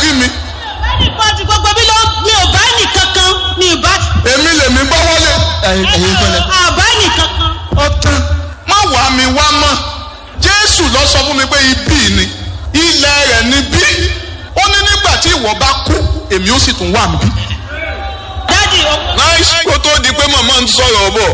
rí mi ẹnìbọdì gbogbo mi ló mi ò bá nìkankan mi ò bá. èmi lèmi gbọ́ wọlé ẹ̀yin kọ́lẹ̀ àbá nìkankan. ọ̀tán má wàá mi wá mọ́ jésù lọ sọ fún mi pé ibi ni ilẹ̀ rẹ̀ ni bí ó ní nígbà tí ìwọ bá kú èmi ó sì tún wà níbí. dádì owó. nice kó tó di pé màmá ń sọ̀rọ̀ bọ̀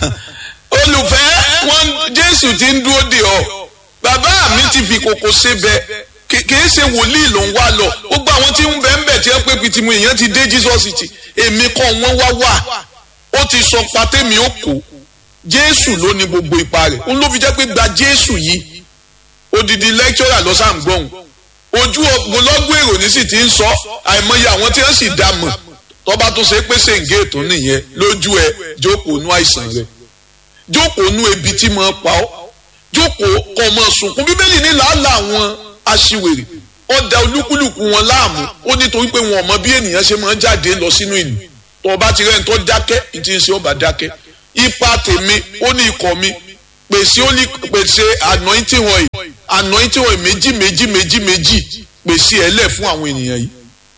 olùfẹ́ wọn jésù ti ń dúró de ọ bàbá mi ti fi kòkò ṣe bẹ kì- kìí ṣe wòlíì ló ń wá lọ gbogbo àwọn tí ń bẹ ń bẹ tí wọn pé pitimu èèyàn ti dé jesus ti èmi kọ́ wọn wá wà ó ti sọ patẹ́mi ó kó jésù ló ní gbogbo ipa rẹ̀ òun ló fi jẹ́ pé gba jésù yìí odidi lecturer lọ sáà ń gbọ́hùn ojú ọgbọlọgbọ èrò ní sì ti ń sọ àìmọye àwọn tí wọn sì dá mọ̀ tọba tó ṣe pé ṣèǹgé ètò nìyẹn lójú ẹ jókòó nú àìsàn rẹ jókòó nú ebi tí mo pa ọ́ jókòó kọ ọmọ sunkún bíbélì ní làálàá àwọn aṣiwèrè ọdà olúkúlùkù wọn láàmú ó nítorí pé wọn ò mọ bí ènìyàn ṣe máa ń jáde lọ sínú ìlú tọba ti rẹ́ni tó dákẹ́ ìtì ń ṣe ọba dákẹ́ ipa tèmi ó ní ikọ̀ mi pèsè ó ní pèsè anointing oil anointing oil méjì méjì méjì méjì pèsè ẹ lẹ̀ fún àwọn ènìyàn yìí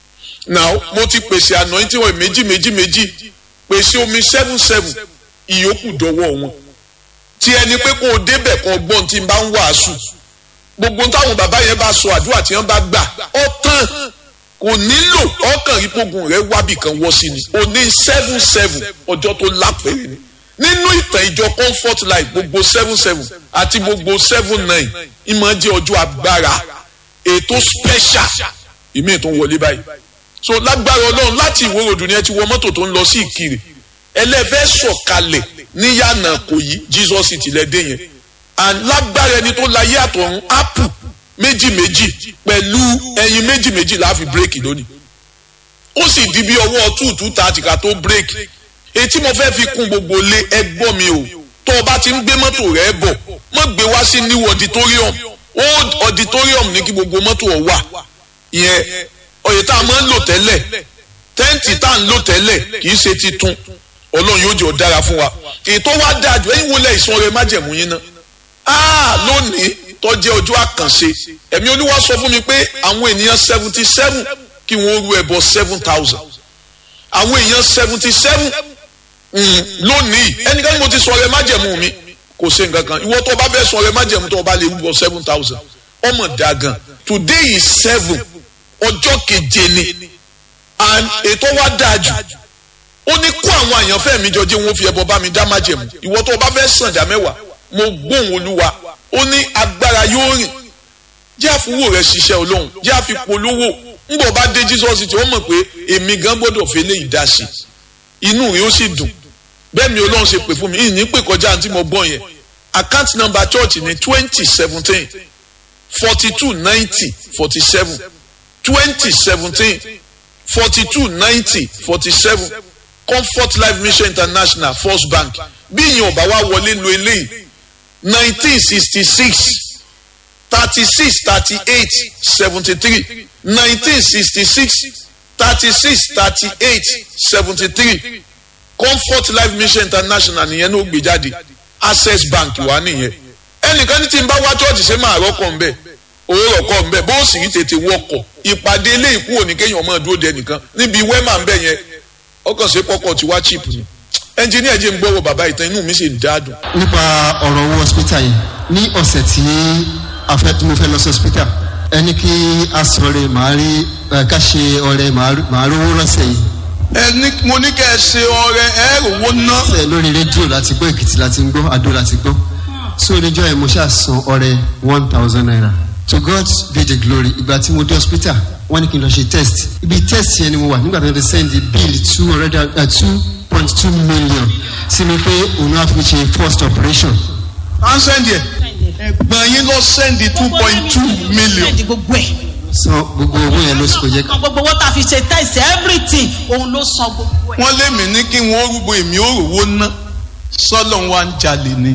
now mo ti pèsè anointing oil méjì méjì méjì pèsè omi seven seven ìyókù dọwọ́ wọn tí ẹni pé kó o débẹ̀ kó o gbọ́n tí n bá ń wàásù gbogbo táwọn bàbá yẹn bá sọ àdúrà tí wọ́n bá gbà ọ tán kò nílò ọkàn ìpogun rẹ wábì kan wọ́ sí ni o ní seven seven ọjọ́ tó lápẹ̀rẹ̀ ni nínú ìtàn ìjọ comfort life gbogbo seven seven àti gbogbo seven nine ìmọ̀ jẹ́ ọjọ́ agbára ètò special ìmí tó ń wọlé báyìí so lágbára ọlọ́run láti ìwòròdù ni ẹ ti wọ mọ́tò tó ń lọ sí ìkirè ẹlẹ́fẹ́ sọ̀kalẹ̀ níyànà kò yí jesus ti lẹ́ dé yẹn and lágbára ẹni tó láyé àtọ̀run apple méjì méjì pẹ̀lú ẹyin méjì méjì láàfin bírèkì lónìí ó sì di bí ọwọ́ two two thirty ká tó bírèkì etí mo fẹ́ fi kún gbogbo lé ẹgbọ́n mi o tó o bá ti ń gbé mọ́tò rẹ bọ̀ mọ́ gbé wá sí new auditorium old auditorium ní kí gbogbo mọ́tò ọ̀ wà ìyẹn oyè tá a máa ń lò tẹ́lẹ̀ tẹ́ǹtì tá a ń lò tẹ́lẹ̀ kì í ṣe titun ọlọ́run yóò jẹ́ ọ dára fún wa ètò wa dáa jù ẹ̀yin wọlé ìsan rẹ májẹ̀mú yín náà áà lónìí tó jẹ́ ọjọ́ àkànṣe ẹ̀mí olúwa sọ fún mi pé àwọn ènìyàn seventy seven kí wọ́n rú ẹbọ seven thousand àwọn èèyàn seventy seven lónìí ẹnikẹ́ni mo ti sọ rẹ májẹ̀mú mi kò ṣe nǹkan kan ìwọ tó o bá fẹ́ sọ rẹ májẹ̀mú tó o bá lè rúbọ seven thousand ọmọ dàgàn today is seven ọjọ́ keje ni and ètò wa dáa jù ó ní kó àwọn àyànfẹ́ mi jọ jẹ́ wọn fi ẹbọ bá mi dá májẹ̀mú ìwọ tó o bá fẹ́ sàn dá mẹ́wàá mo gbóhùn olúwa ó ní agbára yóò rìn jẹ́ àfúwò rẹ̀ ṣiṣẹ́ olóhùn jẹ́ àfipolówó ńgbọ̀ bá dé jesus tí ó mọ̀ pé èmi gan gbọ́dọ̀ fi eléyìí dá sí inú rẹ̀ ó sì dùn bẹ́ẹ̀ mi olóhùn ṣe pè fún mi ìní pè kọjá àti mo gbọ́ yẹn account number church ní twenty seventeen forty two ninety forty seven twenty seventeen forty two ninety forty seven comfort life mission international first bank bí ìyẹn ọba wa wọlé lo eléyìí nineteen sixty six thirty six thirty eight seventy three nineteen sixty six thirty six thirty eight seventy three comfort life mission international nìyẹn ló gbé jáde access bank wà nìyẹn ẹnìkan ní tí n bá wá church ṣe máa rọ́kọ̀ ń bẹ̀ owó rọ̀kọ̀ ń bẹ̀ bó sì rí tètè wọkọ̀ ìpàdé ilé ìkú òní kéèyàn máa dúró de nìkan níbi wẹ́mà ń bẹ̀ yẹn ọkàn ṣe pọ́kọ̀ tí wá chip ni ẹnjìníà jẹ́ ń gbọ́wọ́ bàbá ìtàn inú mi sì ń dáadùn. nípa ọ̀rọ̀ owó hospital yìí ní ọ̀sẹ̀ tí a fẹ́ tí mo fẹ́ lọ sí hospital ẹni kí a sọ̀rọ̀ màá rí ẹ, ká ṣe ọ̀rẹ́ màá rówó rọ́ṣẹ̀ yìí ẹni mo ní kẹ́ ẹ ṣe ọrẹ ẹ rówó ná. ṣe lórí rédíò láti gbọ́ èkìtì láti gbọ́ adó láti gbọ́ so oníjọ́ yẹn mo ṣáà san ọrẹ one thousand naira to God be the glory ìgbà tí mo dé hospital wọ́n ní kí n lọ ṣe test ibi test yẹn ni mo wà nígbà tí wọ́n ti send the bill two hundred and two point two million sí mi pé òun á fi mi ṣe first operation à ń sẹ́ndì ẹ̀ ẹ̀gbọ́n yín lọ sẹ́ndì two point two million. Sẹ́ndì gbogbo ẹ̀. san gbogbo owó yẹn ló sì kò jẹ́ ká. San gbogbo owó tá a fi ṣe test everything òun ló san gbogbo ẹ̀. wọ́n lé mi ní kí wọ́n rúgbó èmi ó rówó ná sọ́lọ́ wa ń jalè ni.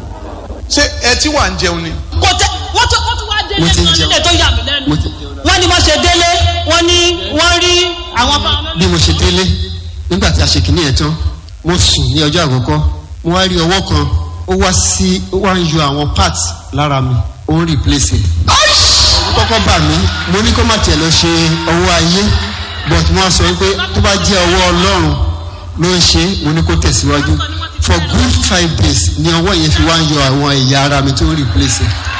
ṣé ẹ tí wà ń jẹun ni. Kò tẹ wọ́n tún wọ́n tún wá délé Mo ti ń kan jẹun. nílé tó yà mí lẹ́nu. mo ti jẹun náà. Wọ́n ní wọ́n ṣe délé wọ́n ní wọ́n rí àwọn bá bí mo ṣe délé nígbà tí a ṣe kìíní yẹn tán mo sùn ní ọjọ́ àkọ́kọ́ mo wá rí ọwọ́ kan ó wá sí ó wá ń yọ àwọn parts lára mi ó ń replace ẹ̀. kọ́kọ́ kọ́kọ́ bà mí mo ní kó má tiẹ̀ lọ ṣe ọwọ́ ayé but wọ́n sọ pé tó bá jẹ́ ọwọ́ ọlọ́run ló ń ṣe mo ní kó tẹ̀síwájú for good five days ni ọwọ́ yẹn fi wá ń yọ àwọn ẹ̀yà ara mi tó ń replace ẹ̀